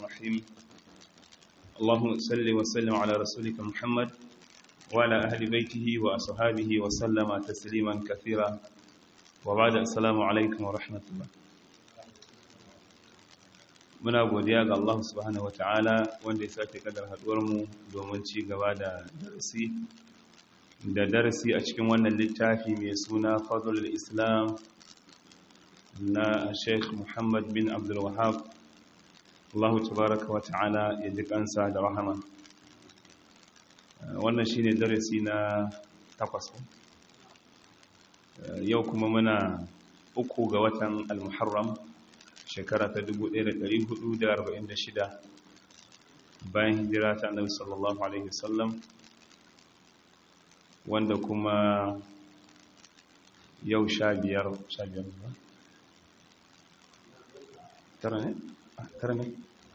الرحيم اللهم صل وسلم على رسولك محمد وعلى أهل بيته وأصحابه وسلم تسليما كثيرا وبعد السلام عليكم ورحمة الله muna godiya ga Allah subhanahu wataala wanda ya sake kadar haduwar mu domin ci gaba da darasi da darasi a cikin wannan littafi mai suna Fadlul Islam na Sheikh Muhammad bin Abdul Wahhab Allah tabaraka wataala ya ji kansa da rahama wannan shine darasi na takwas yau kuma muna uku ga watan al-Muharram shekara ta 1446 bayan hijira ta annabi sallallahu alaihi wasallam wanda kuma yau sha biyar sha biyar ba tara ne? tara ne?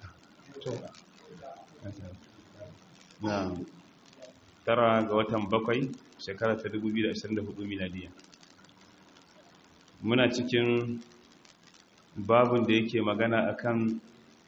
na tara ga watan bakwai shekara ta 2024 miladiya muna cikin babin da yake magana akan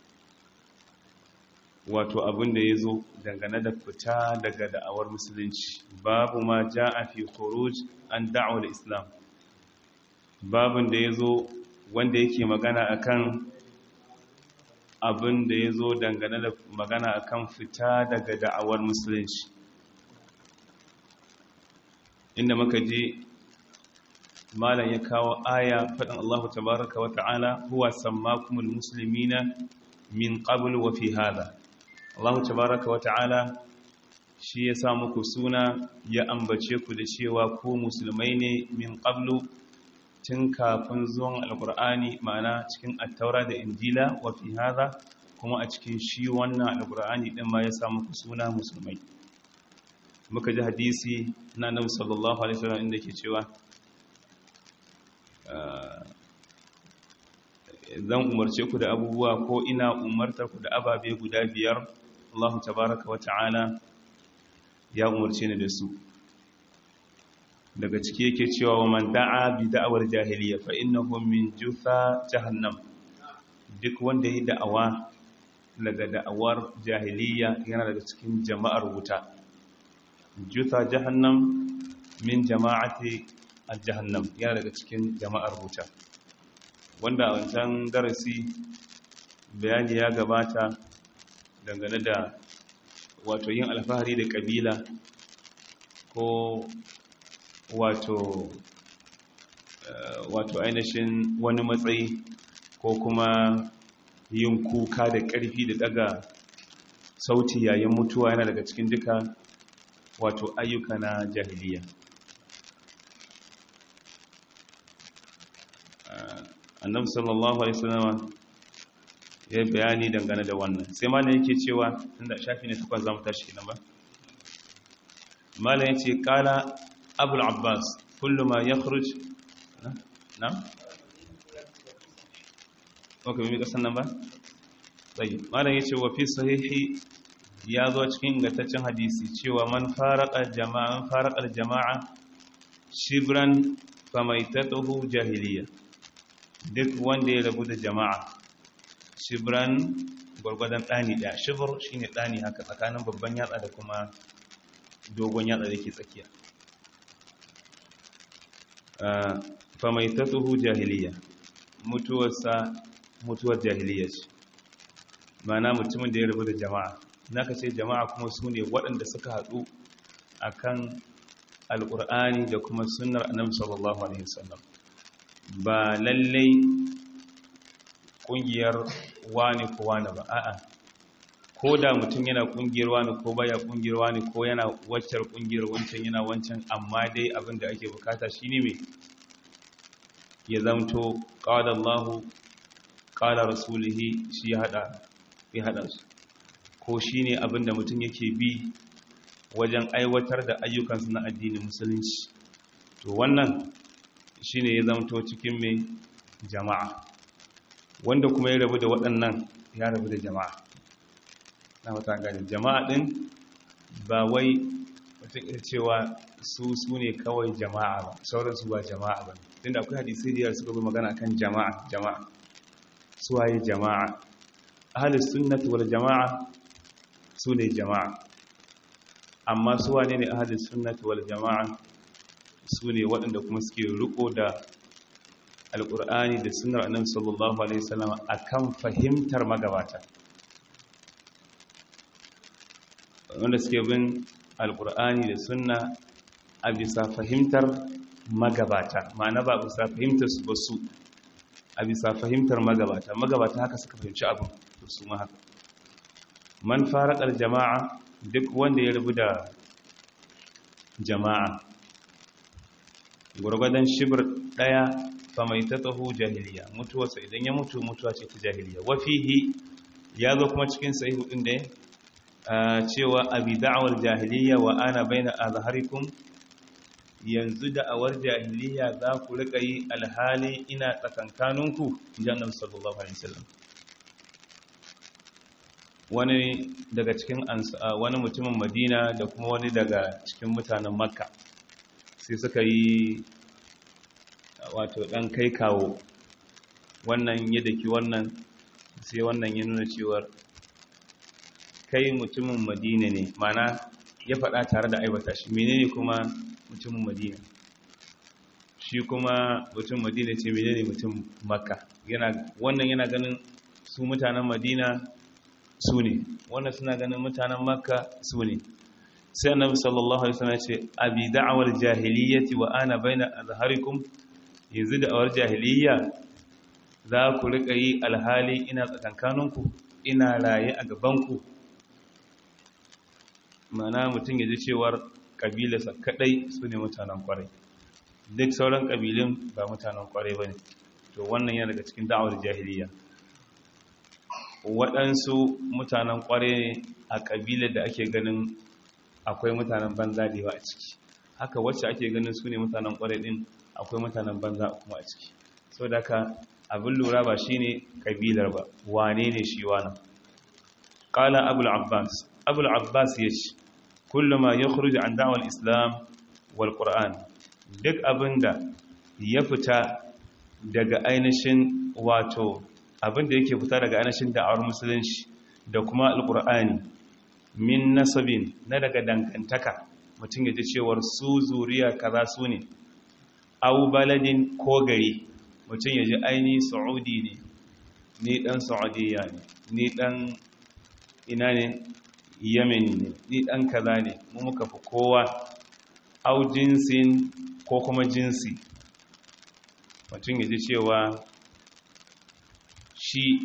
wato abin da ya zo dangane da fita daga da'awar musulunci babu ma ja a fi khuruj an da'awar islam babin da ya zo wanda yake magana akan abin da ya zo dangane da magana akan fita daga da'awar musulunci inda muka je malam ya kawo aya faɗin Allah tabaraka wa ta'ala huwa sammakumul muslimina min qabl wa fi hada Allah tabaraka wa ta'ala shi ya sa muku suna ya ambace ku da cewa ku musulmai ne min qablu tun kafin zuwan alqur'ani ma'ana cikin attaura da injila wa fi hada kuma a cikin shi wannan alqur'ani din ma ya sa muku suna musulmai muka ji hadisi na Annabi sallallahu alaihi wasallam inda ke cewa zan umarce ku da abubuwa ko ina umartar ku da ababe guda biyar Allah tabaraka wa ta'ala ya umarce ni da su daga ciki yake cewa wa man da'a bi da'awar jahiliya fa innahu min jutha jahannam duk wanda yi da'awa daga da'awar jahiliya yana daga cikin jama'ar wuta jutha jahannam min jama'ati al-jahannam yana daga cikin jama'ar wuta wanda a wancan darasi bayani ya gabata dangane da wato yin alfahari da kabila ko wato wato ainihin wani matsayi ko kuma yin kuka da ƙarfi da daga sauti yayin mutuwa yana daga cikin duka wato ayyuka na jahiliya annabi sallallahu alaihi wasallam ya bayani dangane da wannan sai malam yake cewa tunda shafi ne takwas zamu tashi kenan ba malam yace qala abul abbas kullu ma yakhruj na okay mai kasan nan ba sai malam yace wa fi sahihi ya zo cikin ingantaccen hadisi cewa man faraqa jama'a faraqa jama'a shibran famaitatuhu jahiliya duk wanda ya rabu da jama'a shibran gwargwadon ɗani ɗaya shibir shi ne ɗani haka tsakanin babban yatsa da kuma dogon yatsa da ke tsakiya famai ta tsohu jahiliya mutuwarsa mutuwar jahiliya ce mana mutumin da ya rabu da jama'a na ka ce jama'a kuma su ne waɗanda suka haɗu a kan alƙur'ani da kuma sunnar annabi sallallahu alaihi wasallam ba lallai kungiyar wani ko wani ba a'a ko da mutum yana kungiyar wani ko baya kungiyar wani ko yana waccar kungiyar wancan yana wancan amma dai abin da ake bukata shine mai ya zamto qala Allah qala rasulihi shi ya hada ya hada su ko shine abin da mutum yake bi wajen aiwatar da ayyukansa na addinin musulunci to wannan shine ya zamto cikin mai jama'a wanda kuma ya rabu da waɗannan ya rabu da jama'a na wata gani jama'a ɗin ba wai wata cewa su su ne kawai jama'a ba sauransu ba jama'a ba tunda akwai hadisai da suka bi magana kan jama'a jama'a suwaye jama'a ahlus sunnati wal jama'a su ne jama'a amma su wane ne ahlus sunnati wal jama'a su ne waɗanda kuma suke riko da alƙur'ani da sunnar annabi sallallahu alaihi wasallam akan fahimtar magabata wanda suke bin alƙur'ani da sunna a bisa fahimtar magabata ma'ana ba bisa fahimtar su ba su a bisa fahimtar magabata magabata haka suka fahimci abin su ma haka man farakar jama'a duk wanda ya rubu da jama'a gwargwadon shibir ɗaya fa mai ta tsaho jahiliya mutuwarsa idan ya mutu mutuwa ce ta jahiliya wafihi ya zo kuma cikin sahihu ɗin da cewa abi da'awar jahiliya wa ana baina azharikum yanzu da'awar jahiliya za ku rika yi alhali ina tsakankaninku jannan sallallahu alaihi wasallam wani daga cikin wani mutumin madina da kuma wani daga cikin mutanen makka sai suka yi wato dan kai kawo wannan ya daki wannan sai wannan ya nuna cewar kai mutumin madina ne mana ya faɗa tare da aibata shi menene kuma mutumin madina shi kuma mutum madina ce menene mutum makka wannan yana ganin su mutanen madina su ne wannan suna ganin mutanen makka su ne sai annabi sallallahu alaihi wasallam ce abi da'awar jahiliyyati wa ana baina azharikum yanzu da'awar jahiliyya za ku rika yi alhali ina tsakankaninku ina raye a gabanku mana mutum ya ji cewar kabilarsa kadai su ne mutanen kwarai duk sauran kabilun ba mutanen kwarai ba ne to wannan yana daga cikin da'awar jahiliya waɗansu mutanen kwarai ne a kabilar da ake ganin akwai mutanen banza da yawa a ciki haka wacce ake ganin su ne mutanen kwarai din akwai mutanen banza kuma a ciki sau da ka abin lura ba shi ne kabilar ba wane ne shi wana ƙala abul abbas abul abbas ya ce kullum ya khuruji an da'awar islam wal qur'an duk abinda ya fita daga ainihin wato abinda yake fita daga ainihin da'awar musulunci da kuma alqur'ani min nasabin na daga dangantaka mutum ya ji cewar su zuriya kaza su ne au baladin ko gari mutum ya ji aini saudi ne ni dan saudiya ne ni dan ina ne yameni ne ni dan kaza ne mu muka fi kowa au jinsin ko kuma jinsi mutum ya ji cewa shi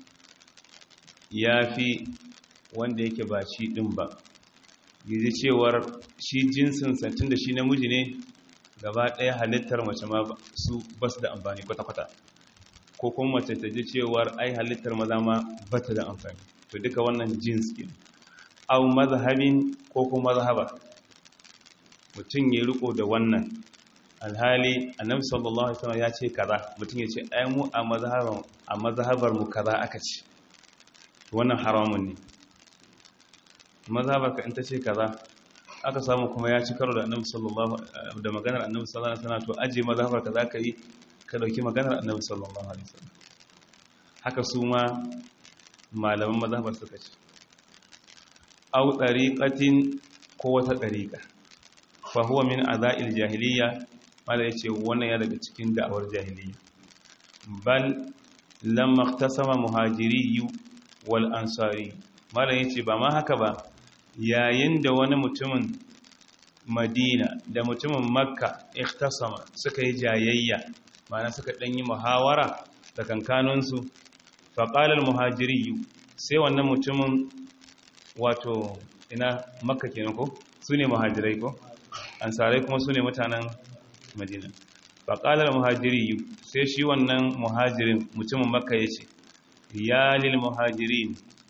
ya fi wanda yake ba shi ɗin ba ya ji cewar shi jinsin santin da shi namiji ne gaba ɗaya halittar mace ma su ba su da amfani kwata-kwata ko kuma mace ta ji cewar ai halittar maza ma ba ta da amfani to duka wannan jins ke au mazhabin ko kuma mazhaba mutum ya riko da wannan alhali annabi sallallahu alaihi wasallam ya ce kaza mutum ya ce ai mu a mazhabar a mazhabar mu kaza aka ce wannan haramun ne mazhabar ka in ta ce kaza aka samu kuma ya ci karo da annabi sallallahu da maganar annabi sallallahu alaihi wasallam to aje mazhabar ka zaka yi ka dauki maganar annabi sallallahu alaihi wasallam haka su ma malaman mazhabar suka ce au tariqatin ko wata tariqa fa huwa min azail jahiliya mala yace wannan ya daga cikin da'awar jahiliya bal lamma ikhtasama muhajiri wal ansari mala yace ba ma haka ba yayin da wani mutumin madina da mutumin makka ikhtasama suka yi jayayya ma'ana suka ɗanyi muhawara da kankanunsu faƙalar muhajiri sai wannan mutumin wato ina makka kenan ko su ne muhajirai ko ansarai kuma su ne mutanen madina faƙalar muhajiri sai shi wannan muhajirin mutumin makka ya ce ya lil muhajirin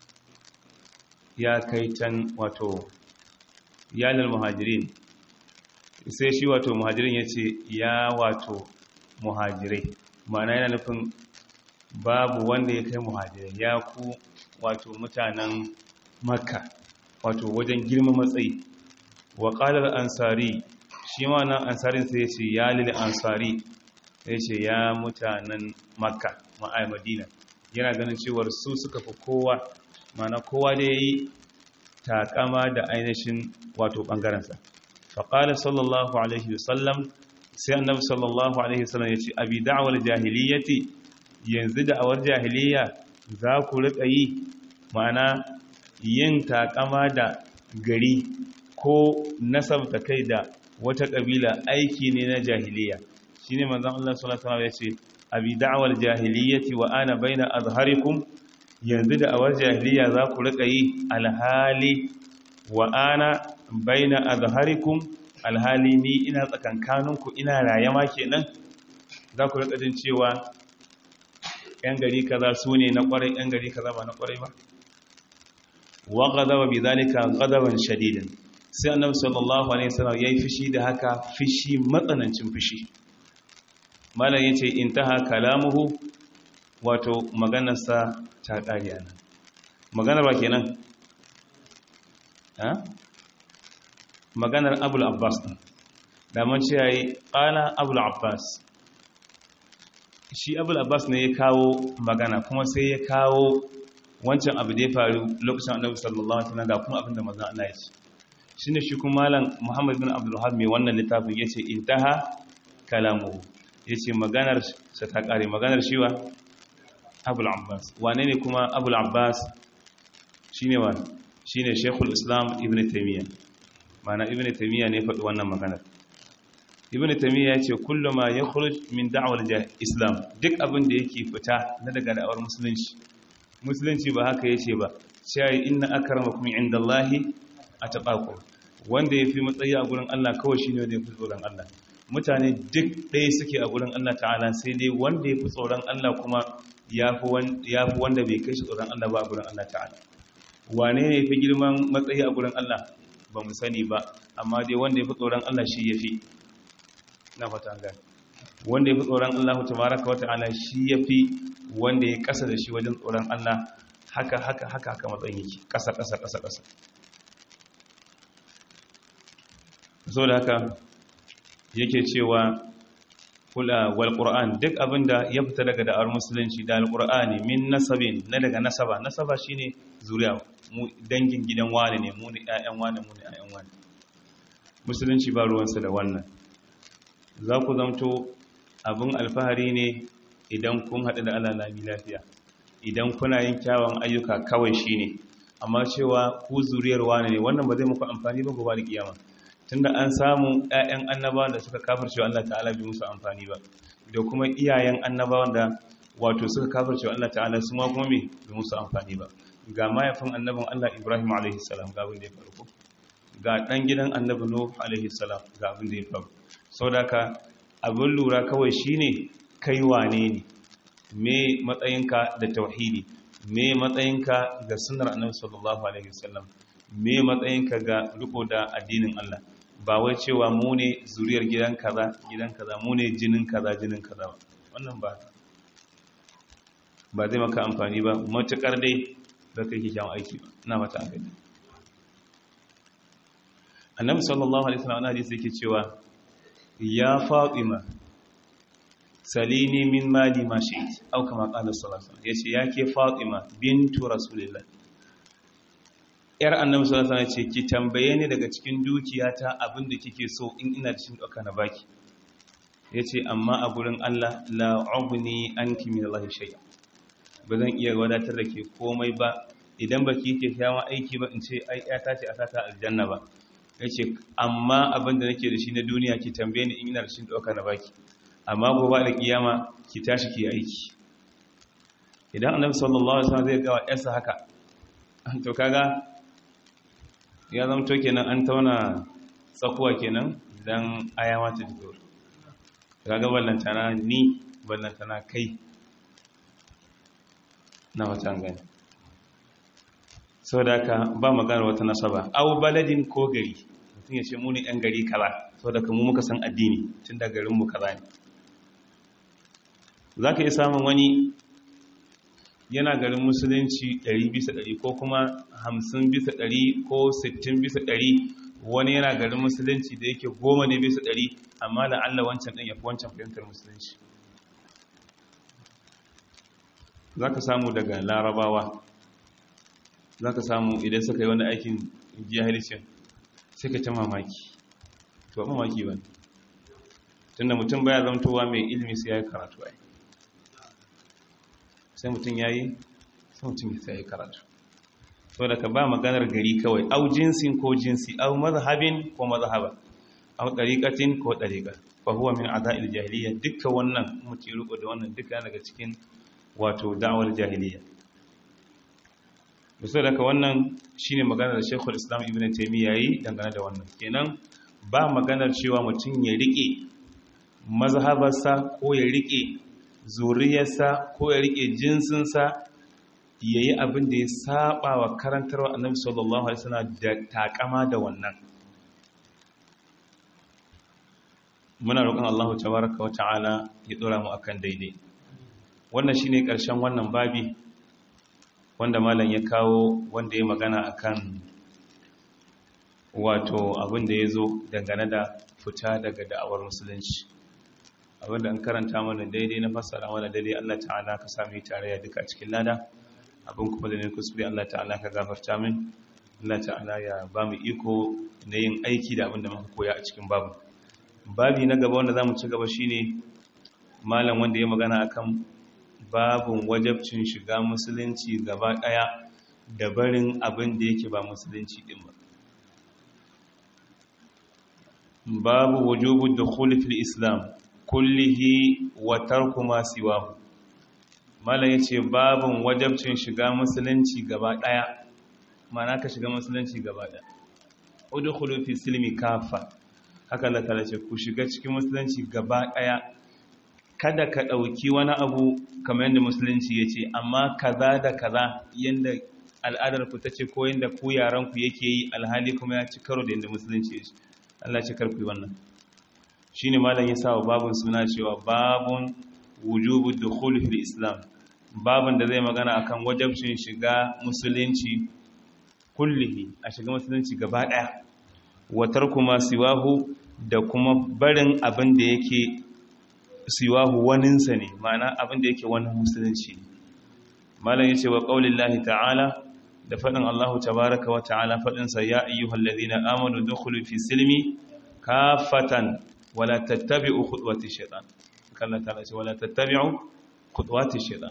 ya kai can wato yanar muhajirin sai shi wato muhajirin ya ce ya wato muhajirai ma'ana yana nufin babu wanda ya kai muhajirai ya ku wato mutanen makka wato wajen girma matsayi wa ƙalar ansari shi ma nan ansarin sai ya ce ya lil ansari ya ce ya mutanen makka ma'ai madina yana ganin cewar su suka fi kowa mana kowa da ya yi takama da ainihin wato ɓangarensa faƙali sallallahu alaihi wasallam sai annabi sallallahu alaihi wasallam ya ce abi da'awar jahiliyyati yanzu da'awar jahiliyya za ku riƙa yi ma'ana yin takama da gari ko nasabta kai da wata ƙabila aiki ne na jahiliyya shine manzon Allah sallallahu alaihi wasallam ya ce abi da'awar jahiliyyati wa ana baina azharikum yanzu da awar jahiliya za ku rika yi alhali wa ana baina azharikum alhali ni ina tsakankaninku ina raye ma kenan za ku rika jin cewa yan gari kaza su ne na kwarai yan gari kaza ba na kwarai ba wa ghadaba bidhalika ghadaban shadidan sai annabi sallallahu alaihi wasallam yayi fishi da haka fishi matsanancin fishi malam yace intaha kalamuhu wato maganarsa ta ƙari ana maganar ba kenan ha maganar abul abbas ɗin daman ce ya yi ƙala abul abbas shi abul abbas ne ya kawo magana kuma sai ya kawo wancan abu da ya faru lokacin annabi sallallahu alaihi wasallam ga kuma abinda manzon Allah ya ce shine shi kuma malam Muhammad bin Abdul Wahhab mai wannan littafin yace intaha kalamuhu yace maganar sa ta ƙare maganar shi wa abul abbas wane ne kuma abul abbas shi ne wa shi ne shekul islam ibn taimiyya mana ibn taimiyya ne faɗi wannan maganar ibn taimiyya ya ce kullum ma ya khuruj min da'awar islam duk abin da yake fita na daga da'awar musulunci musulunci ba haka yace ba sai inna akramakum indallahi ataqakum wanda yafi matsayi a gurin Allah kawai shine wanda yafi tsoron Allah mutane duk ɗaya suke a gurin Allah ta'ala sai dai wanda yafi tsoron Allah kuma ya fi wanda bai kai shi tsoron Allah ba a gurin Allah ta'ala wane ne fi girman matsayi a gurin Allah ba mu sani ba amma dai wanda ya fi tsoron Allah shi ya fi na fata gani wanda ya fi tsoron Allah tabaraka wa ta'ala shi ya fi wanda ya kasa da shi wajen tsoron Allah haka haka haka haka matsayin yake kasa kasa kasa kasa so da haka yake cewa kula wal qur'an duk abinda ya fita daga da'ar musulunci da alqur'ani min nasabin na daga nasaba nasaba shine zuriya mu dangin gidan wani ne mu ne ƴaƴan wani mu ne ƴaƴan wani musulunci ba ruwansa da wannan za ku zamto abin alfahari ne idan kun haɗu da Allah lami lafiya idan kuna yin kyawun ayyuka kawai shine amma cewa ku zuriyar wani ne wannan ba zai muku amfani ba gobe da kiyama tunda an samu ƴaƴan annabawan da suka kafirce Allah ta'ala bi musu amfani ba da kuma iyayen annabawan da wato suka kafirce Allah ta'ala su ma kuma me bi musu amfani ba ga mayafin annabin Allah Ibrahim alaihi salam ga abin da ya faru ko ga dan gidan annabi Nuh alaihi salam ga abin da ya faru saboda ka abin lura kawai shine kai wane ne me matsayinka da tauhidi me matsayinka ga sunnar annabi sallallahu alaihi wasallam me matsayinka ga riko da addinin Allah ba wai cewa mu ne zuriyar gidan kaza gidan kaza mu ne jinin kaza jinin kaza wannan ba ba zai maka amfani ba matukar dai da kai kikkiawan aiki ba ina mata an gani annabi sallallahu alaihi wasallam hadisi yake cewa ya fatima salini min mali ma shi'ti aw kama qala sallallahu alaihi wasallam yace yake fatima bintu rasulillah yar annabi sallallahu alaihi wasallam ce ki tambaye ni daga cikin dukiyata abinda kike so in ina da shi doka na baki yace amma a gurin Allah la ubni anki min Allah shay'a bazan iya wadatar da ke komai ba idan baki ke kyawun aiki ba in ce ai ta ce a sata aljanna ba yace amma abinda nake da shi na duniya ki tambaye ni in ina da shi doka na baki amma gobe da kiyama ki tashi ki aiki idan annabi sallallahu alaihi wasallam zai ga wa yarsa haka to kaga ya zamto kenan an tauna tsakuwa kenan don ayawa ta jiko kaga ballantana ni ballantana kai na watan gani sau da aka ba magana wata nasaba au baladin ko gari mutum ya ce muni yan gari kaza sau da mu muka san addini tun da garinmu kaza ne za ka yi samun wani yana garin musulunci 100 bisa 100 ko kuma 50 bisa 100 ko 60 bisa 100 wani yana garin musulunci da yake goma ne bisa 100 amma da Allah wancan ɗin ya fi wancan fahimtar musulunci za ka samu daga larabawa za ka samu idan suka yi wani aikin jahilcin sai ka ta mamaki to mamaki ba tunda mutum baya zamtowa mai ilimi sai ya yi karatu ai sai mutum ya yi sai mutum ya yi karatu so da ka ba maganar gari kawai au jinsin ko jinsi au mazhabin ko mazhaba au ɗariƙatin ko ɗariƙa fa huwa min ada'il jahiliya dukkan wannan mutum riko da wannan duka daga cikin wato da'awar jahiliya bisa daga wannan shine maganar da Sheikhul Islam Ibn Taymiyyah yayi dangane da wannan kenan ba maganar cewa mutum ya rike mazhabarsa ko ya rike zuriyarsa ko ya rike jinsinsa yayi abin da ya saba wa karantarwa Annabi sallallahu alaihi wasallam da takama da wannan muna roƙon Allah tabaraka wa ta'ala ya dora mu akan daidai wannan shine ƙarshen wannan babi wanda malam ya kawo wanda ya magana akan wato abin da ya zo dangane da fita daga da'awar musulunci abinda an karanta mana daidai na fassara mana daidai Allah ta'ala ka sami tarayya duka cikin lada abin kuma da ne kuskure Allah ta'ala ka gafarta min Allah ta'ala ya ba mu iko na yin aiki da abin da muka koya a cikin babu babi na gaba wanda za mu ci gaba shine malam wanda ya magana akan babin wajabcin shiga musulunci gaba daya da barin abin da yake ba musulunci din ba babu wujubu dukhul fil islam kullihi wa tarku ma siwahu malam yace babin wajabcin shiga musulunci gaba daya mana ka shiga musulunci gaba daya udkhulu fi silmi kafa haka Allah ta ce ku shiga cikin musulunci gaba daya kada ka ɗauki wani abu kamar yadda musulunci ya ce amma kaza da kaza yadda al'adar ku ta ce ko yadda ku yaran ku yake yi alhali kuma ya ci karo da yadda musulunci ya ce Allah ci karku wannan shi ne malam ya sa wa babun suna cewa babun wujubu dukhul fil islam babun da zai magana akan wajabcin shiga musulunci kullihi a shiga musulunci gaba ɗaya wa tarku ma siwahu da kuma barin abin da yake siwahu waninsa ne ma'ana abin da yake wani musulunci malam yace wa qaulillahi ta'ala da fadin Allah tabaaraka wa ta'ala fadin sa ya ayyuhal ladina amanu dukhulu fi silmi kafatan wala tattabi'u khutuwati shaytan kallan ta'ala ce wala tattabi'u khutuwati shaytan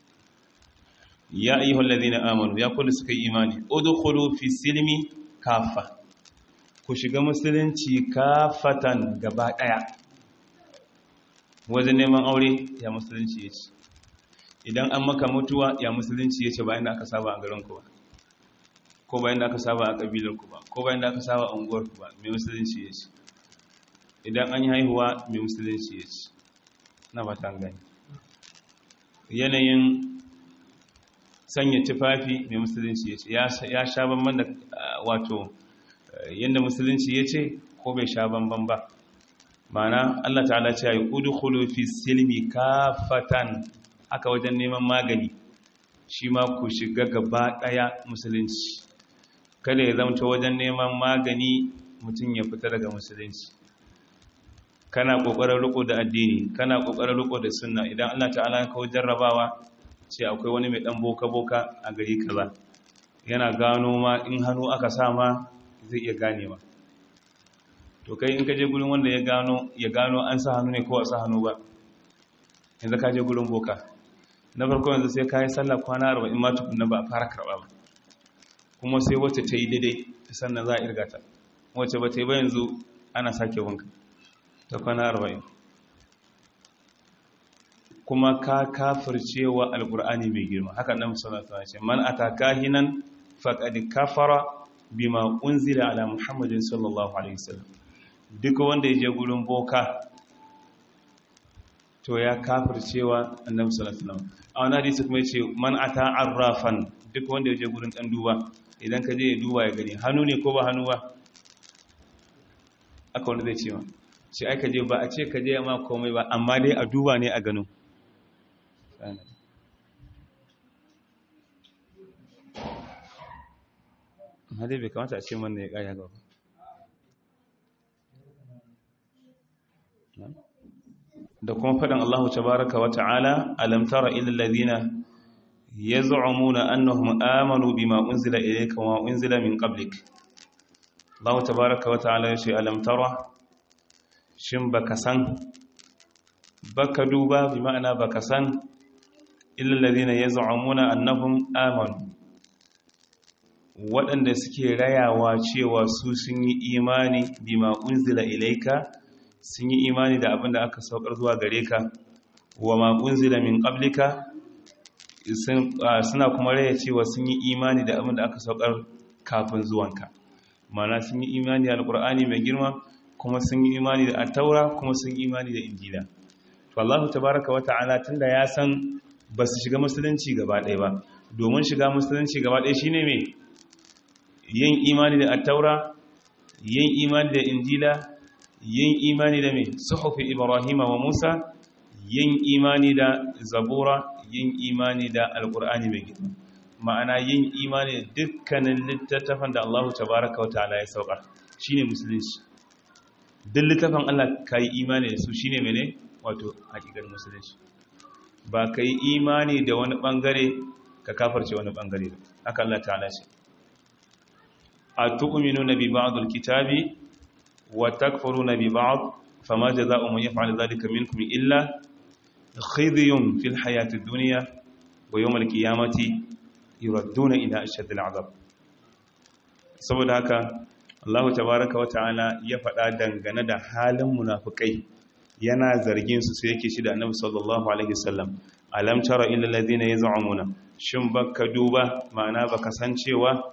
ya ayyuhal ladina amanu ya kullu suka imani udkhulu fi silmi kafa ku shiga musulunci kafatan gaba daya wajen neman aure ya musulunci ya ce idan an maka mutuwa ya musulunci ya ce bayan da aka saba a garinku ba ko bayan da aka saba a ƙabilarku ba ko bayan da aka saba a unguwarku ba mai musulunci ya ce idan an yi haihuwa mai musulunci ya ce na bata gani yanayin sanya tufafi mai musulunci ya ce ya sha banban da wato yadda musulunci ya ce ko bai sha banban ba mana Allah ta'ala ce yi udkhulu fi silmi kafatan aka wajen neman magani shi ma ku shiga gaba daya musulunci kada ya zamta wajen neman magani mutum ya fita daga musulunci kana kokarin riko da addini kana kokarin riko da sunna idan Allah ta'ala ya kawo jarrabawa ce akwai wani mai dan boka boka a gari kaza yana gano ma in hannu aka sa ma zai iya ganewa to kai in ka je gurin wanda ya gano ya gano an sa hannu ne ko a sa hannu ba yanzu ka je gurin boka na farko yanzu sai ka yi sallah kwana arba'in ma tukunna ba a fara karɓa ba kuma sai wacce ta yi daidai sannan za a irga ta wacce ba ta yi ba yanzu ana sake wanka ta kwana arba'in kuma ka kafircewa alkur'ani mai girma haka nan musamman ta ce man ataka hinan faqad kafara bima unzila ala muhammadin sallallahu alaihi wasallam duk wanda ya je gurin boka to ya kafircewa annabi sallallahu alaihi wasallam a wani hadisi kuma yace man ata arrafan duk wanda ya je gurin dan duba idan ka je ya duba ya gani hannu ne ko ba hannu ba aka wanda zai ce ma shi ai ka je ba a ce ka je ma komai ba amma dai a duba ne a gano hadai bai kamata a ce man ya kaya gaba da kuma faɗin Allah tabaraka wa ta'ala alam tara ilal ladina yaz'umuna annahum amanu bima unzila ilayka wa unzila min qablik Allah tabaaraka wa ta'ala ya ce alam tara shin baka san baka duba bi ma'ana baka san illal ladina yaz'umuna annahum amanu waɗanda suke rayawa cewa su sun yi imani bima unzila ilaika sun yi imani da abin da aka saukar zuwa gare ka wa ma unzila min qablika suna kuma raya cewa sun yi imani da abin da aka saukar kafin zuwanka mana sun yi imani da alqur'ani mai girma kuma sun yi imani da at-taura kuma sun yi imani da injila to Allah tabaaraka wa ta'ala tunda ya san ba su shiga musulunci gaba ɗaya ba domin shiga musulunci gaba ɗaya shine me yin imani da attaura yin imani da injila yin imani da mai suhufi ibrahima wa musa yin imani da zabura yin imani da alkur'ani mai girma ma'ana yin imani da dukkanin littattafan da allahu tabaraka wa ta'ala ya sauka shine musulunci duk littafin allah ka yi imani da su shine mene wato hakikar musulunci ba ka yi imani da wani bangare ka kafarce wani bangare haka allah ta'ala shi أتؤمنون ببعض الكتاب وتكفرون ببعض فما جزاء من يفعل ذلك منكم إلا خذي في الحياة الدنيا ويوم القيامة يردون إلى أشد العذاب saboda haka Allah tabaraka wa ta'ala ya faɗa dangane da halin munafikai yana zargin su sai yake shi da Annabi sallallahu alaihi wasallam alam tara illa alladhina yaz'umuna shin baka duba ma'ana baka san cewa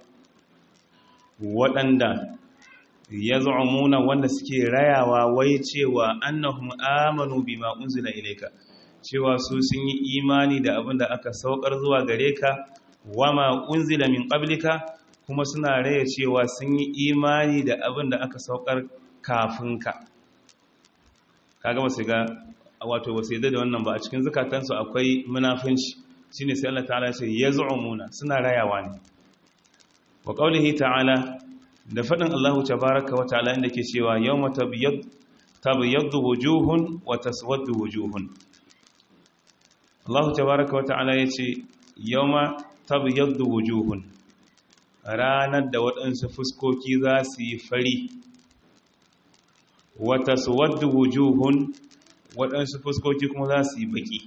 waɗanda ya zu'umuna wanda suke rayawa wai cewa annahum amanu bima unzila ilayka cewa su sun yi imani da abin da aka saukar zuwa gare ka wama unzila min qablika kuma suna raya cewa sun yi imani da abin da aka saukar kafin ka kaga ba su ga wato ba su da wannan ba a cikin zukatansu akwai munafunci shine sai Allah ta'ala ya ce yaz'umuna suna rayawa ne wa ƙaunihi ta'ala da faɗin Allah tabaraka wa ta'ala inda ke cewa yau tabiyyaddu wujuhun wa taswaddu wujuhun Allah tabaraka wa ta'ala ya ce yau ma tabiyyaddu wujuhun ranar da waɗansu fuskoki za su yi fari wa taswaddu wujuhun waɗansu fuskoki kuma za su yi baki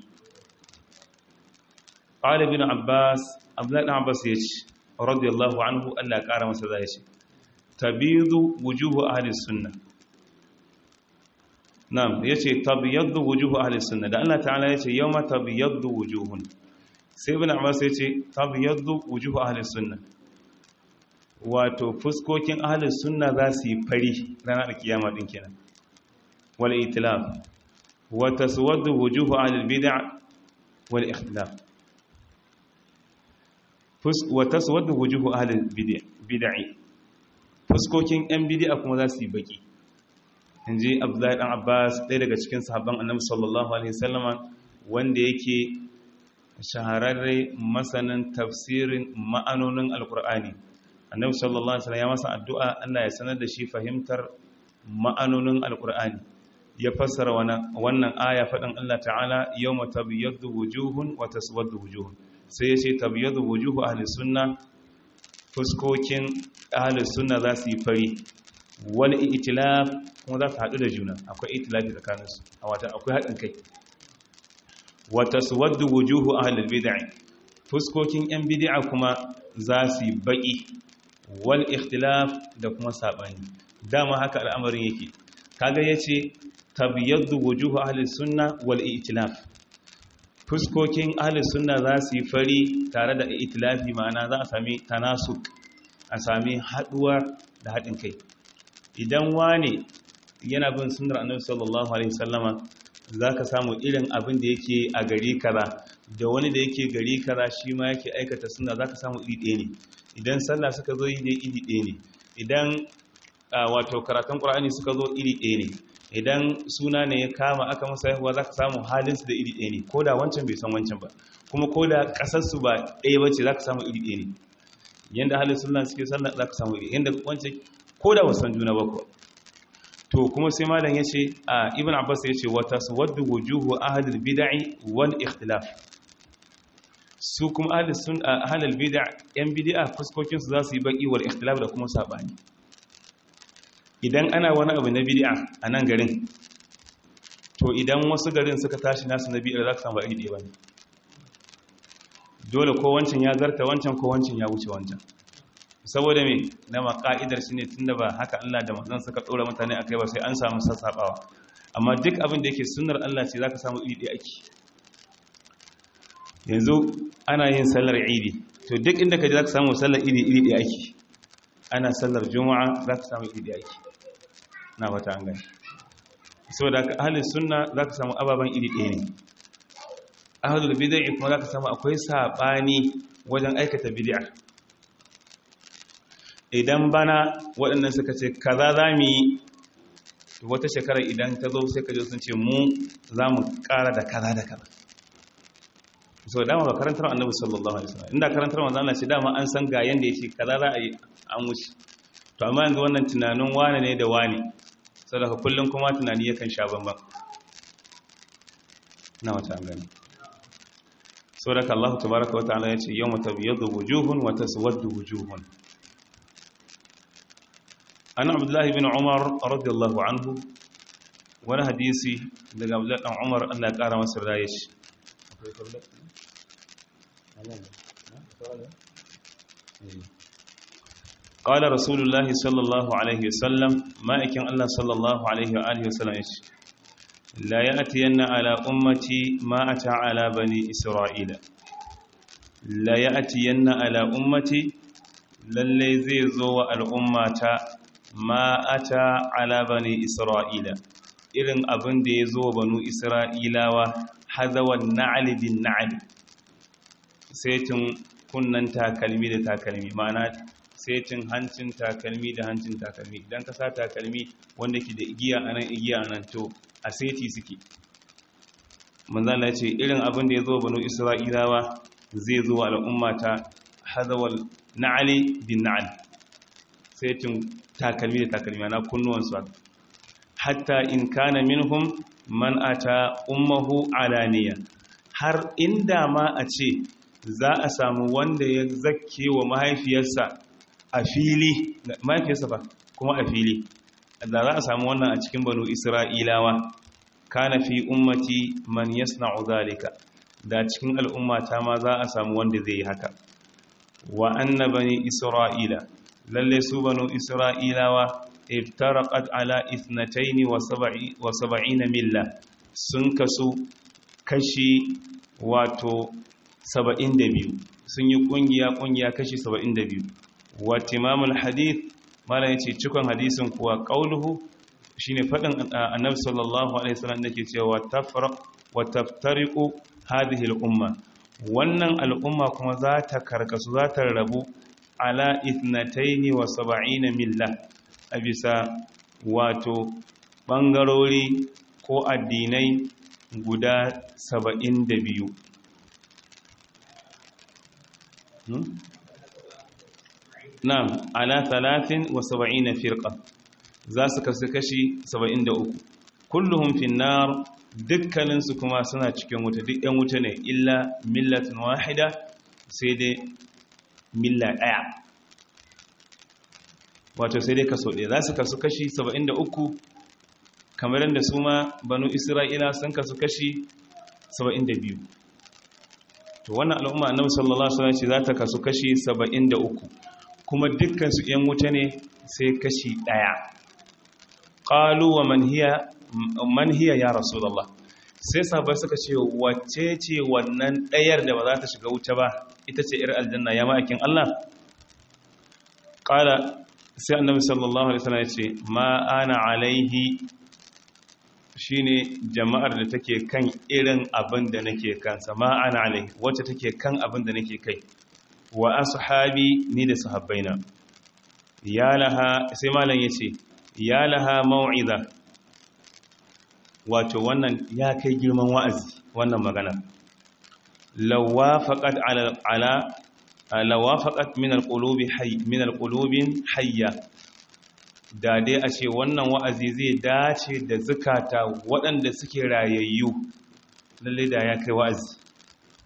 ƙalibin abbas abdullahi abbas ya ce radiyallahu anhu Allah ƙara masa zai ce tabidu wujuhu ahli sunna na'am yace tabyaddu wujuhu ahli sunna da Allah ta'ala yace yawma tabyaddu wujuhun sai ibn Abbas yace tabyaddu wujuhu ahli sunna wato fuskokin ahli sunna za su yi fari ranar kiyama din kenan wal itilaf wa taswaddu wujuhu ahli bid'ah wal ikhtilaf wa taswaddu wujuhu ahli bid'ah fuskokin yan bid'a kuma za su yi baki inji Abdullahi dan Abbas ɗaya daga cikin sahabban Annabi sallallahu alaihi wasallama wanda yake shahararre masanin tafsirin ma'anonin alkur'ani Annabi sallallahu alaihi wasallam ya masa addu'a Allah ya sanar da shi fahimtar ma'anonin alkur'ani ya fassara wannan aya faɗin Allah ta'ala yawma tabyaddu wujuhun wa taswaddu wujuhun sai ya ce tabyaddu wujuhu ahli sunna fuskokin ahli sunna za su yi fari wal itilaf kuma za su haɗu da juna akwai itilafi tsakaninsu a wata akwai haɗin kai wa taswaddu wujuhu ahli bid'ah fuskokin yan bid'a kuma za su yi baki wal ikhtilaf da kuma sabani dama haka al'amarin yake kaga yace tabyaddu wujuhu ahli sunna wal itilaf fuskokin ahli sunna za su yi fari tare da itilafi ma'ana za a sami tanasuk a sami haduwa da haɗin kai idan wane yana bin sunnar annabi sallallahu alaihi wasallama zaka samu irin abin da yake a gari kaza da wani da yake gari kaza shi ma yake aikata sunna zaka samu iri ɗaya ne idan sallah suka zo yi dai iri ɗaya ne idan wato karatun qur'ani suka zo iri ɗaya ne idan suna ne ya kama aka masa haihuwa zaka samu halinsu da iri ɗaya ne ko da wancan bai san wancan ba kuma ko da ƙasarsu ba ɗaya ba ce zaka samu iri ɗaya ne yanda halin sunna suke sallah zaka samu iri yanda wancan ko da wasan juna ba ko to kuma sai malam yace a ibn abbas yace wa taswaddu wujuhu ahli bid'i wal ikhtilaf su kuma ahalal bid'a yan bid'a fuskokin su za su yi baki wal ikhtilaf da kuma sabani idan ana wani abu na bid'a a nan garin to idan wasu garin suka tashi nasu na bid'a za ka samu iri ɗaya bane dole ko wancan ya zarta wancan ko wancan ya wuce wancan saboda me na maka'idar shi ne tunda ba haka Allah da manzon suka ɗora mutane a kai ba sai an samu sassaɓawa amma duk abin da yake sunnar Allah ce za ka samu iri ɗaya ake yanzu ana yin sallar idi to duk inda ka ji za ka samu sallar idi iri ɗaya ake ana sallar juma'a za ka samu iri ɗaya ake na wata an gani saboda ka ahalin sunna za ka samu ababen iri ɗaya ne ahalul bid'a kuma za ka samu akwai saɓani wajen aikata bid'a idan bana waɗannan suka ce kaza za mu yi wata shekara idan ta zo sai ka ji sun ce mu za mu ƙara da kaza da kaza so dama ba karantar annabi sallallahu alaihi wasallam inda karantar manzo Allah ce dama an san ga yanda yake kaza za a yi an wuce to amma yanzu wannan tunanin wane ne da wane saboda kullum kuma tunani yakan sha bamban na wata an gani saboda Allah tabaaraka wa ta'ala yace yawma tabyadu wujuhun wa taswaddu wujuhun an abdullahi bin umar radiyallahu anhu wani hadisi daga abdullahi dan umar Allah ya kara masa raye shi قال رسول الله صلى الله عليه وسلم ما يكن الله صلى الله عليه وآله وسلم لا يأتين على أمتي ما أتى على بني إسرائيل لا يأتين على أمتي للي زي زو الأمة ما أتى على بني إسرائيل إذن أبن دي زو بنو إسرائيل وحذو النعل بالنعل سيتم kunnan takalmi da takalmi ma'ana setin hancin takalmi da hancin takalmi idan ka sa takalmi wanda ke da igiya a nan igiya a nan to a seti suke manzala ce irin abin da ya zo banu isra'ilawa zai zo al'umma ta hazawal na'ali bin na'al setin takalmi da takalmi ana kunnuwansu hatta in kana minhum man ata ummahu alaniya har inda ma a ce za a samu wanda ya zakke wa mahaifiyarsa a fili mahaifiyarsa ba kuma a fili da za a samu wannan a cikin banu isra'ilawa kana fi ummati man yasna'u zalika da cikin al'ummata ma za a samu wanda zai yi haka wa anna bani isra'ila lalle su banu isra'ilawa iftaraqat ala ithnatayn wa sab'ina milla sun kasu kashi wato 72 sun yi kungiya-kungiya kashi 72 wa timamul hadith mala yace cikon hadisin kuwa qauluhu shine fadin annabi sallallahu alaihi wasallam dake cewa tafraq wa taftariqu hadhihi al-umma wannan al'umma kuma za ta karkasu za ta rabu ala ithnatayn wa 70 milla a bisa wato bangarori ko addinai guda 72 Na'am, ala talatin wa saba'ina firqa za su kasu kashi saba'in da uku. Kulluhun finnar dukkaninsu kuma suna cikin wuta duk ‘yan wuta ne, illa millatin wahida sai dai milla ɗaya. Wato sai dai kaso ɗaya za su kasu kashi saba'in da uku kamar yadda su ma banu Isra'ila sun kasu kashi saba'in da biyu. to wannan al'umma annabi sallallahu alaihi wasallam ce za ta kasu kashi 73 kuma dukkan su yan wuta ne sai kashi daya qalu wa man hiya man hiya ya rasulullah sai sahabbai suka ce wacce ce wannan dayar da ba za ta shiga wuta ba ita ce ir aljanna ya ma'akin Allah qala sai annabi sallallahu alaihi wasallam ya ce ma ana alaihi shine jama'ar da take kan irin abin da nake kansa ma ana alai wacce take kan abin da nake kai wa ashabi ni da sahabbaina ya laha sai malam yace ya laha mau'iza wato wannan ya kai girman wa'azi wannan magana lawafaqat ala ala lawafaqat min alqulubi hayy min alqulubin hayya da dai a ce wannan wa'azi zai dace da zukata waɗanda suke rayayyu lalle da ya kai wa'azi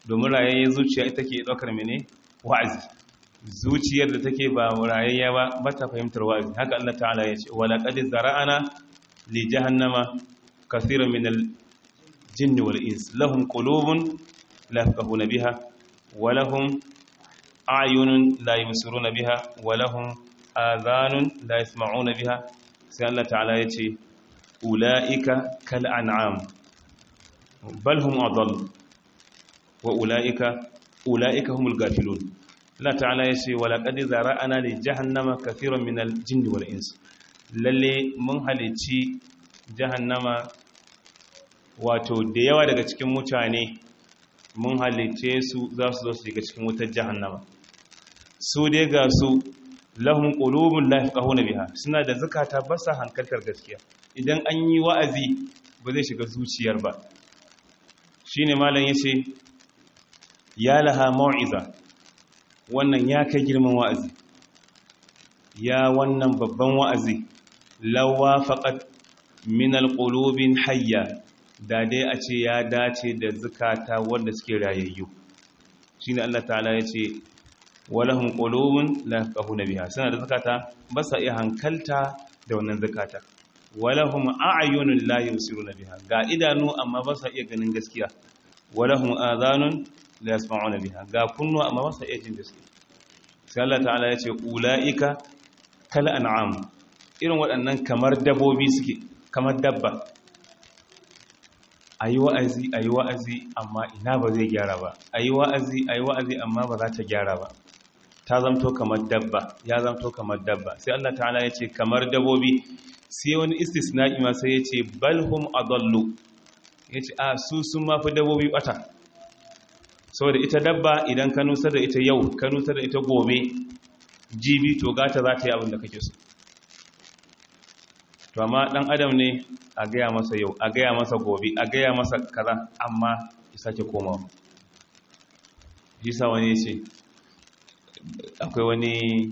domin rayayyen zuciya ita ke ɗaukar mene wa'azi zuciyar da take ba rayayya ba ba ta fahimtar wa'azi haka Allah ta'ala ya ce wala qad zara'ana li jahannama kathiran min al jinni wal ins lahum qulubun la yafqahuna biha wa lahum a'yunun la yubsiruna biha wa lahum adhanun la yasma'una biha sai Allah ta'ala ya ce ula'ika kal an'am bal hum adall wa ula'ika ula'ika humul gafilun Allah ta'ala ya ce wa laqad zara'ana li jahannama kathiran min al-jinni wal ins lalle mun halici jahannama wato da yawa daga cikin mutane mun halice su za su zo su shiga cikin wutar jahannama su dai ga su lahum qulubun la yafqahuna biha suna da zakata ba sa hankaltar gaskiya idan an yi wa'azi ba zai shiga zuciyar ba shine malam yace ya laha mau'iza wannan ya kai girman wa'azi ya wannan babban wa'azi lawa faqat min alqulubin hayya da dai a ce ya dace da zakata wanda suke rayayyu shine Allah ta'ala yace walahum qulubun la yafqahuna biha suna da zakata ba sa iya hankalta da wannan zakata walahum a'yunun la yusiruna biha ga idanu amma ba sa iya ganin gaskiya walahum adhanun la yasma'una biha ga kunnu amma ba sa iya jin gaskiya sai Allah ta'ala ya ce ulaika kal an'am irin waɗannan kamar dabbobi suke kamar dabba ayi wa'azi ayi wa'azi amma ina ba zai gyara ba ayi wa'azi ayi wa'azi amma ba za ta gyara ba ta zamto kamar dabba ya zamto kamar dabba sai Allah ta'ala ya ce kamar dabbobi sai wani istisna'i ma sai ya ce balhum adallu ya ce a su sun mafi dabbobi bata saboda ita dabba idan ka nusar da ita yau ka nusar da ita gobe jibi to gata za ta yi abin da kake so to amma dan adam ne a gaya masa yau a gaya masa gobe a gaya masa kaza amma ya sake komawa jisa wani ce akwai wani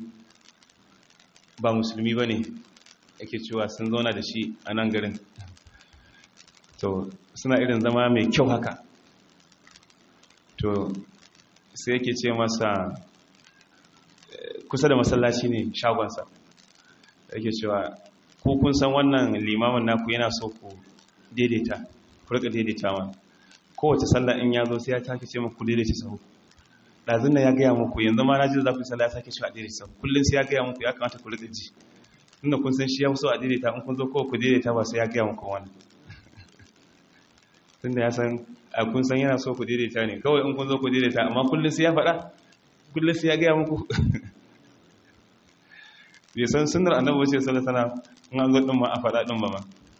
ba musulmi ba ne yake cewa sun zauna da shi a nan garin to suna irin zama mai kyau haka to sai yake ce masa kusa da masallaci ne shagonsa yake cewa ko kun san wannan limamin naku yana so ku daidaita ku rika daidaita ma kowace sallah in ya zo sai ya take ce muku daidaita sahu ɗazin ya gaya muku yanzu ma na ji da za ku yi sallah ya sake shi a daidaita sahu kullum sai ya gaya muku ya kamata ku rika ji tunda kun san shi ya so a daidaita in kun zo kowa ku daidaita ba sai ya gaya muku wani tunda ya san a kun san yana so ku daidaita ne kawai in kun zo ku daidaita amma kullum sai ya faɗa kullum sai ya gaya muku bai san sunar annabi wace sallallahu alaihi in an zo din ma a faɗa din ba ma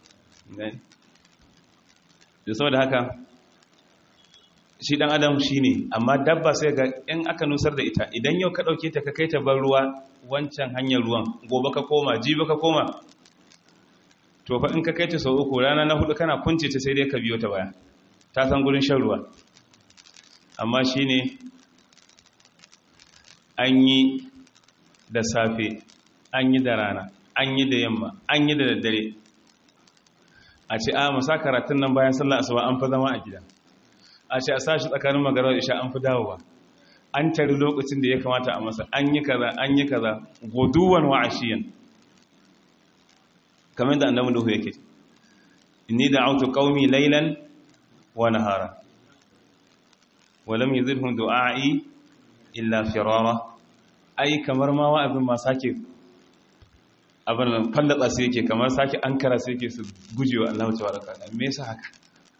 da saboda haka shi dan adam shine amma dabba sai ga in aka nusar da ita idan yau ka dauke ta ka kai ta bar ruwa wancan hanyar ruwan gobe ka koma jibi ka koma to fa in ka kai ta sau uku rana na hudu kana kunce ta sai dai ka biyo ta baya ta san gurin shan ruwa amma shine an yi da safe an yi da rana an yi da yamma an yi da daddare a ce a masa karatun nan bayan sallah asuba an fi zama a gida a ce a sashi tsakanin magarar isha an fi dawowa an tari lokacin da ya kamata a masa an yi kaza an yi kaza goduwan wa ashiyan kamar da annabi Nuhu yake inni da'awtu qaumi laylan wa nahara wa lam yuzidhum du'a'i illa firara ai kamar ma wa'azin ma sake abin nan fallatsa su yake kamar sake ankara su yake su gujewa Allah tabaraka ta'ala me yasa haka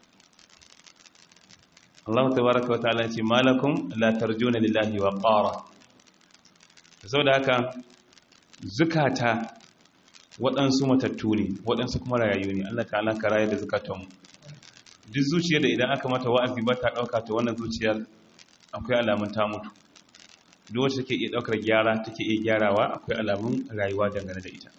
Allah tabaraka wa ta'ala ce malakum la tarjuna lillahi wa qara saboda haka zukata waɗansu matattu ne waɗansu kuma rayayu ne Allah ta'ala ka rayar da zukatanmu duk zuciyar da idan aka mata wa'azi ba ta ɗauka ta wannan zuciyar akwai alamun ta mutu duk wacce take iya ɗaukar gyara take iya gyarawa akwai alamun rayuwa dangane da ita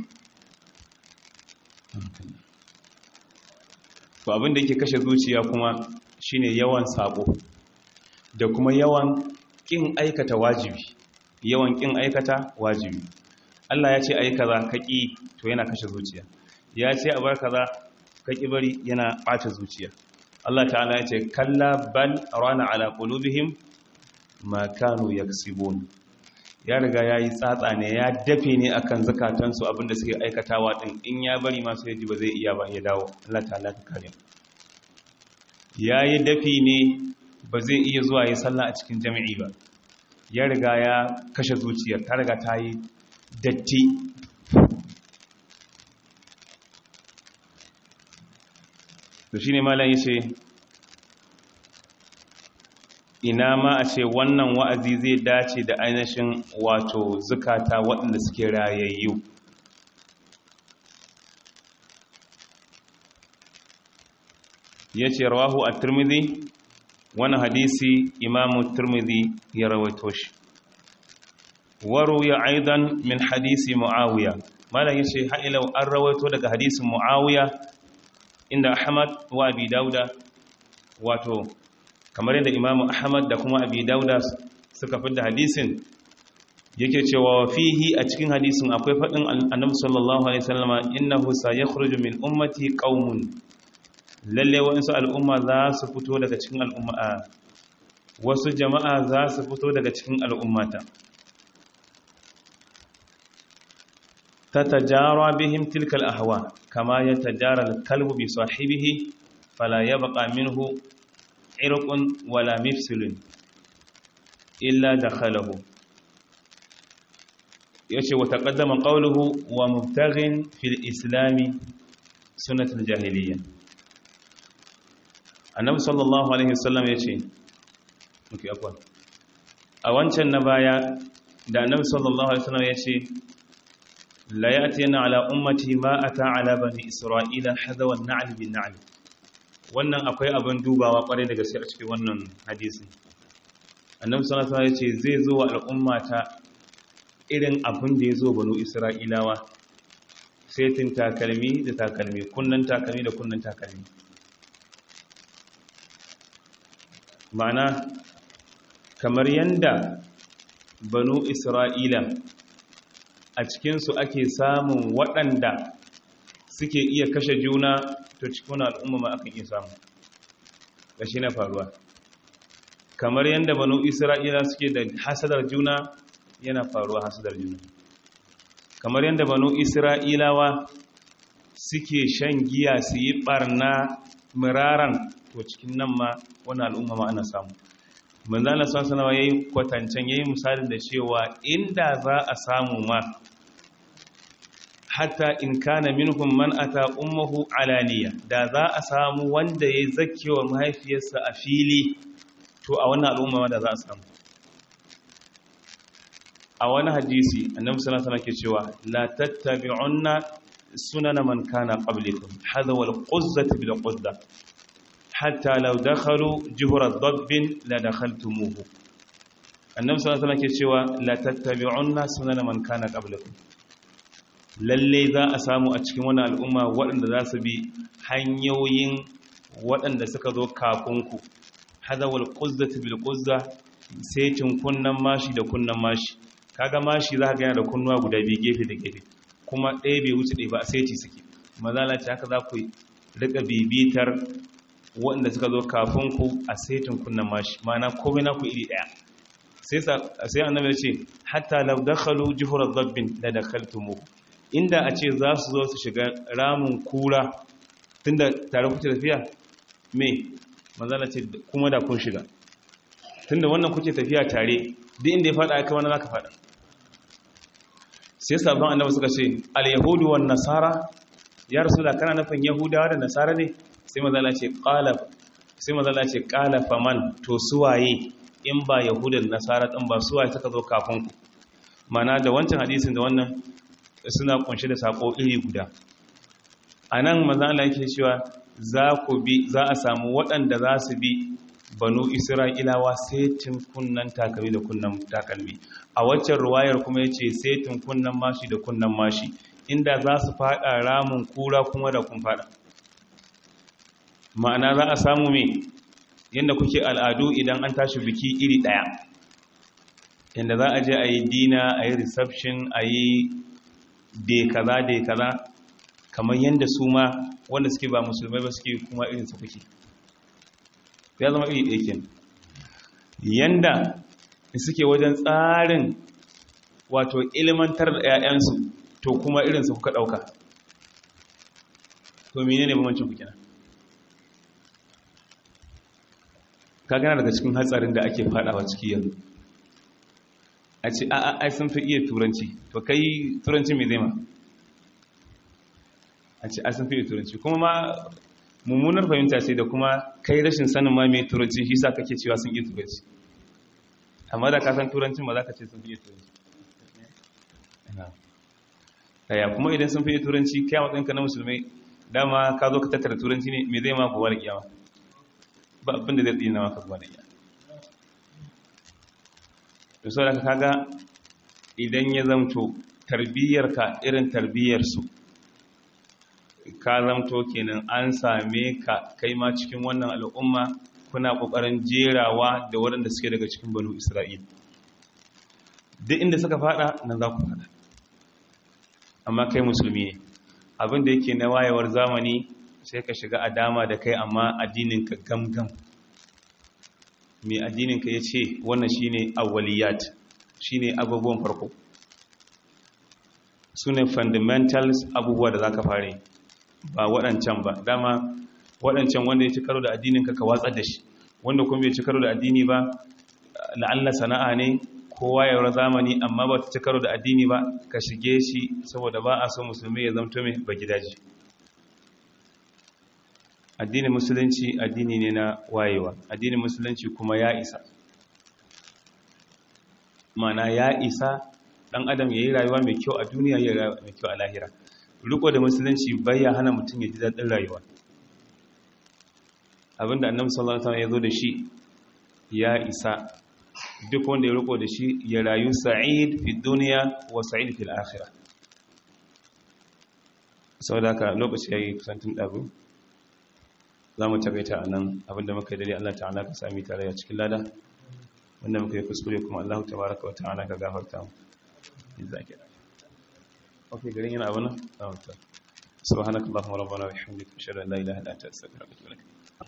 to abin da yake kashe zuciya kuma shine yawan sabo da kuma yawan kin aikata wajibi yawan kin aikata wajibi Allah ya ce ayi kaza ka ki to yana kashe zuciya ya ce a bar kaza ka ki bari yana ɓata zuciya Allah ta'ala ya ce kalla bal rana ala qulubihim ma kanu yaksibun ya riga yayi tsatsa ne ya dafe ne akan zakatansu abinda suke aikatawa din in ya bari ma sai ji ba zai iya ba ya dawo Allah ta'ala ka kare yayi dafi ne ba zai iya zuwa yi sallah a cikin jami'i ba ya riga ya kashe zuciyar ta riga ta yi datti to shine malam yace ina ma a ce wannan wa'azi zai dace da ainihin wato zukata waɗanda suke rayayyu yace rawahu at-tirmidhi wani hadisi imamu tirmidhi ya rawaito shi waruya aidan min hadisi muawiya malam yace ha ila an rawaito daga hadisin muawiya inda ahmad wa abi dauda wato kamar yadda imamu ahmad da kuma abi dauda suka fidda hadisin yake cewa fihi a cikin hadisin akwai faɗin annabi sallallahu alaihi wasallama innahu sayakhruju min ummati qaumun lalle wasu al'umma za su fito daga cikin al'umma wasu jama'a za su fito daga cikin al'ummata ta tajara bihim tilkal ahwa kama ya tajara kalbu bi sahibihi fala ya baka minhu irqun wala mifsilun illa dakhalahu yace wa taqaddama qawluhu wa mubtaghin fil islami sunnatul jahiliyyah annabi sallallahu alaihi wasallam ya ce muke akwa a wancan na baya da annabi sallallahu alaihi wasallam ya ce la yatina ala ummati ma ata ala bani isra'ila hadawa an-na'l bin na'l wannan akwai abin dubawa kware da gaske a cikin wannan hadisi annabi sallallahu alaihi wasallam ya ce zai zo wa al'ummata irin abin da ya zo banu isra'ilawa setin takalmi da takalmi kunnan takalmi da kunnan takalmi ma'ana kamar yanda banu isra'ila a cikinsu ake samun waɗanda suke iya kashe juna to cikin al'umma ma akan iya samu ga shi na faruwa kamar yanda banu isra'ila suke da hasadar juna yana faruwa hasadar juna kamar yanda banu isra'ilawa suke shan giya su yi ɓarna miraran to cikin nan ma wani al'umma ma ana samu manzana sun sanawa ya yi kwatancen ya yi misali da cewa inda za a samu ma hatta in kana minhum man ata ummuhu alaniya da za a samu wanda ya zakewa mahaifiyarsa a fili to a wannan al'umma ma da za a samu a wani hadisi annabi sallallahu alaihi wasallam ke cewa la tattabi'unna sunana man kana qablikum hadha wal quzzati bil quzza hatta law dakhalu juhra dabbin la dakhaltumuhu annabi sallallahu alaihi wasallam ke cewa la tattabi'unna sunana man kana qablakum lalle za a samu a cikin wannan al'umma waɗanda za su bi hanyoyin waɗanda suka zo kafin ku hadawal quzzati bil quzza sai cin kunnan mashi da kunnan mashi kaga mashi za ka ga yana da kunnuwa guda biyu gefe da gefe kuma ɗaya bai wuce ɗaya ba sai ci suke mazala ce haka za ku rika bibitar waɗanda suka zo kafin ku a saitin kunnan mashi mana komai na ku iri ɗaya sai annabi ce hatta law dakhalu juhra dhabbin la dakhaltumu inda a ce za su zo su shiga ramin kura tunda tare kuke tafiya me manzala ce kuma da kun shiga tunda wannan kuke tafiya tare duk inda ya fada aka wani zaka fada sai sabon annabi suka ce al-yahudu wan nasara ya rasula kana nufin yahudawa da nasara ne sai manzala ce qala sai manzala ce qala faman to suwaye in ba yahudan nasara din ba suwaye suka zo kafin ku mana da wancan hadisin da wannan suna kunshe da sako iri guda anan manzala yake cewa za ku bi za a samu waɗanda za su bi banu isra'ilawa setin kunnan takalmi da kunnan takalmi a waccan ruwayar kuma ya ce setin kunnan mashi da kunnan mashi inda za su fada ramin kura kuma da kun fada ma'ana za a samu me yadda kuke al'adu idan an tashi biki iri ɗaya yadda za a je a yi dina a yi reception a yi dai kaza dai kaza kamar yadda su ma wanda suke ba musulmai ba suke kuma irin su kuke ya zama iri ɗaya kenan yanda suke wajen tsarin wato ilmantar da 'ya'yansu to kuma irinsu kuka ɗauka to mene ne bambancin ku kenan ka gana daga cikin hatsarin da ake fadawa ciki yanzu a ce a ai sun fi iya turanci to kai turanci mai zai ma a ce a sun fi iya turanci kuma ma mummunar fahimta ce da kuma kai rashin sanin ma mai turanci shi sa kake cewa sun iya turanci amma da ka san turancin ba za ka ce sun fi iya turanci daya kuma idan sun fi iya turanci kai matsayinka na musulmai dama ka zo ka tattara turanci ne mai zai ma gobe da kiyama ba abinda zai tsina maka gobe da kiyama da sau da ka kaga idan ya zamto tarbiyyarka irin tarbiyyarsu ka zamto kenan an same ka kai ma cikin wannan al'umma kuna ƙoƙarin jerawa da waɗanda suke daga cikin banu isra'il duk inda suka fada nan za ku fada amma kai musulmi ne abinda yake na wayewar zamani sai ka shiga a dama da kai amma addininka gamgam mai addininka ya ce wannan shine awwaliyat shine abubuwan farko su ne fundamentals abubuwa da za ka fare ba waɗancan ba dama waɗancan wanda ya ci karo da addininka ka watsar da shi wanda kuma bai ci karo da addini ba la'alla sana'a ne kowa yawar zamani amma ba ta ci karo da addini ba ka shige shi saboda ba a so musulmi ya zamto mai ba gidaje addinin musulunci addini ne na wayewa addinin musulunci kuma ya isa mana ya isa dan adam ya yi rayuwa mai kyau a duniya ya rayuwa mai kyau a lahira riko da musulunci bai ya hana mutum ya ji daɗin rayuwa abinda annabi sallallahu alaihi wasallam ya zo da shi ya isa duk wanda ya riko da shi ya rayu sa'id fi duniya wa sa'id fil akhirah saboda haka lokaci yayi kusantin dabu zamu takaita anan abinda muka yi dare Allah ta'ala ka sami tare a cikin lada wanda muka yi kuskure kuma Allah tabaaraka wa ta'ala ka gafarta mu jazakira okay garin yana abuna subhanakallahumma rabbana wa bihamdika ashhadu an la ilaha illa anta astaghfiruka wa atubu ilaik